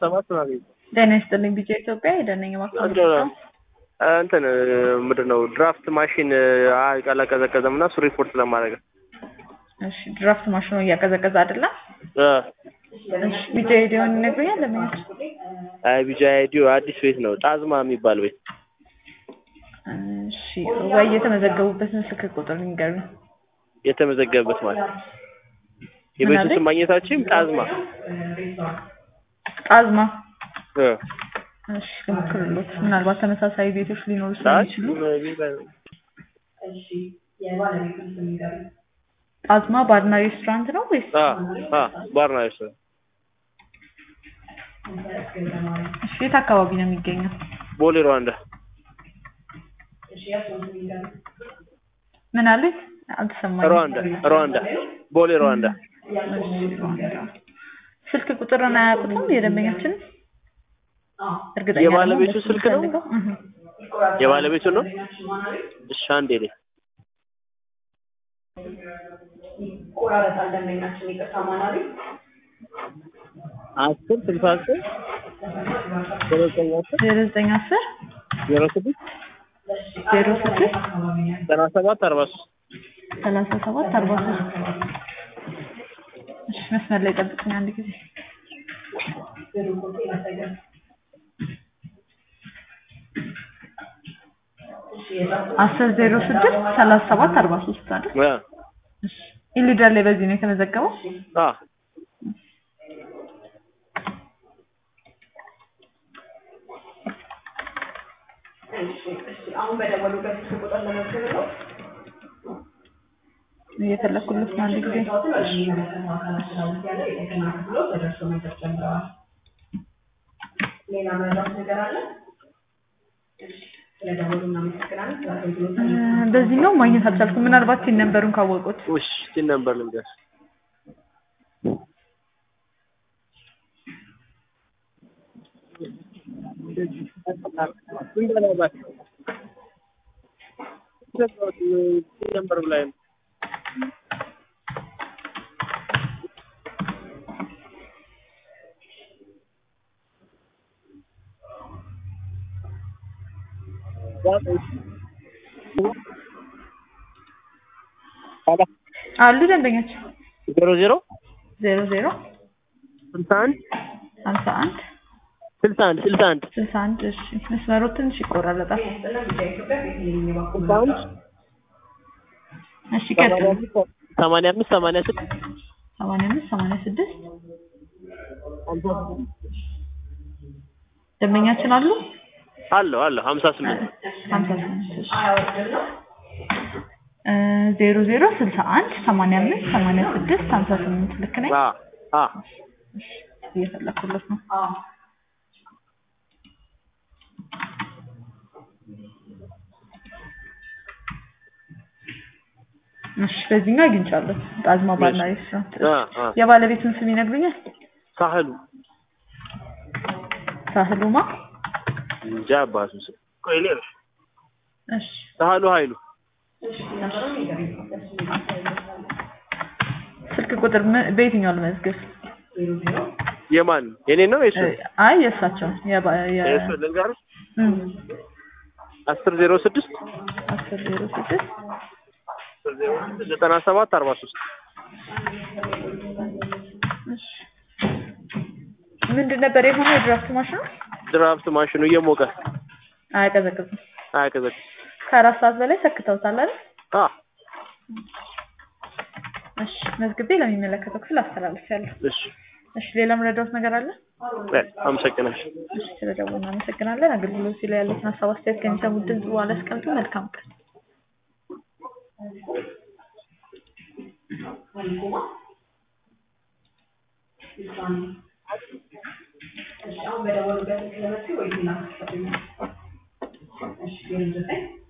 ሰባት ምናምን ጤና ይስጥልኝ ቢጫ ኢትዮጵያ የደነኝ እንትን ምንድን ነው ድራፍት ማሽን አላቀዘቀዘም እና እሱ ሪፖርት ለማድረግ ነው። እሺ ድራፍት ማሽኑ እያቀዘቀዘ አይደለም። እ እሺ ቢጫ ሄዲዮን ይነግሩኛል ለምን አይ ቢጃ አይዲዮ አዲስ ቤት ነው ጣዝማ የሚባል ቤት እሺ ወይ የተመዘገቡበትን ስልክ ቁጥር ንገሩኝ። የተመዘገበበት ማለት ነው። የቤቱ ስም ማግኘታችን ጣዝማ ጣዝማ እ እሺ ልሞክርሎት። ምናልባት ተመሳሳይ ቤቶች ሊኖሩ ጣዝ ስለሚችሉ ጣዝማ ባርና ሬስቶራንት ነው ወይስ? አ አ ባርና ሬስቶራንት እሺ የት አካባቢ ነው የሚገኘው? ቦሌ ሩዋንዳ ምን አሉኝ? አልተሰማኝም። ሩዋንዳ ሩዋንዳ ቦሌ ሩዋንዳ እሺ ሩዋንዳ። ስልክ ቁጥርን አያውቁትም የደንበኛችን? እርግጠኛ የባለቤቱ አይደለሁም። ስልክ ነው? የምፈልገው። እህ። የባለቤቱ ነው። እሺ አንዴ ላይ ይቆራረጣል ደንበኛችን ይቅርታ ማናሪ አስር ስልሳ አስር ዜሮ ዘጠኝ አስር ዜሮ ዘጠኝ አስር ዜሮ ስድስት ዜሮ ስድስት ዘጠና ሰባት አርባ ሶስት ሰላሳ ሰባት አርባ ሶስት እሺ መስመር ላይ ጠብቅኝ አንድ ጊዜ አስር ዜሮ ስድስት ሰላሳ ሰባት አርባ ሶስት አይደል? አ እሺ ኢሊደር ላይ በዚህ ነው የተመዘገበው? አ አሁን በደወሉበት ስልክ ቁጥር ለመዝገብ ነው እየፈለኩለት ነው አንድ ጊዜ ያለ የጤና ክፍሎች ተደርሶ መድረስ ጀምረዋል። ሌላ መረዳት ነገር አለ? ስለደወሉ እናመሰግናለን። ስለ አገልግሎት እ፣ በዚህኛው ማግኘት አልቻልኩም። ምናልባት ሲን ነንበሩን ካወቁት ውሽ ሲን ነበር ልንገርሽ ነበር ብላይ ነው አሉ ደንበኞች ዜሮ ዜሮ ዜሮ ዜሮ ስልሳ አንድ ሀምሳ አንድ ስልሳ አንድ ስልሳ አንድ ስልሳ አንድ እሺ መስመሩ ትንሽ ይቆራረጣል። ኢትዮጵያ ቤተልሔም የባኩ ስልሳ አንድ እሺ ቀጥል። ሰማንያ አምስት ሰማንያ ስድስት ሰማንያ አምስት ሰማንያ ስድስት ደንበኛችን አሉ አለው አለው ሀምሳ ስምንት ሀምሳ ስምንት እሺ እ፣ ዜሮ ዜሮ ስልሳ አንድ ሰማንያ አምስት ሰማንያ ስድስት ሀምሳ ስምንት ልክ ነኝ? አ አ እሺ እየፈለኩለት ነው። እሺ በዚህኛው አግኝቻለሁ። ጣዝማ ባርና ሬስቶራንት። አ አ የባለቤቱን ስም ይነግሩኛል? ሳህሉ ሳህሉማ? እንጃ አባቱ ስም ቆይ እኔ ነኝ። እሺ ሳህሉ ኃይሉ ስልክ ቁጥር ምን- በየትኛው ልመዝግብ? የማን የኔ ነው የሱ አይ የእሳቸው የባ- የ- የሱ ልንገርሽ እም፣ አስር ዜሮ ስድስት አስር ዜሮ ስድስት ዘጠና ሰባት አርባ ሶስት እሺ ምንድን ነበር የሆነው? የድራፍት ማሽኑ ድራፍት ማሽኑ እየሞቀ አያቀዘቅዝም። አያቀዘቅ ከአራት ሰዓት በላይ ሰክተውታል አይደል? አ እሺ መዝግቤ ለሚመለከተው ክፍል አስተላልፊያለሁ። እሺ እሺ ሌላ ምረዳውት ነገር አለ? በል አመሰግናለሁ እሺ ስለደወሉ እናመሰግናለን። አገልግሎት ላይ ያሉትን ሀሳብ አስተያየት ከሚሰሙት ድምጽ በኋላ አስቀምጡ። መልካም ቀን። አሁን በደወሉበት ስልክ ለመዝገብ ወይ ሌላ እሺ ዜሮ ዘጠኝ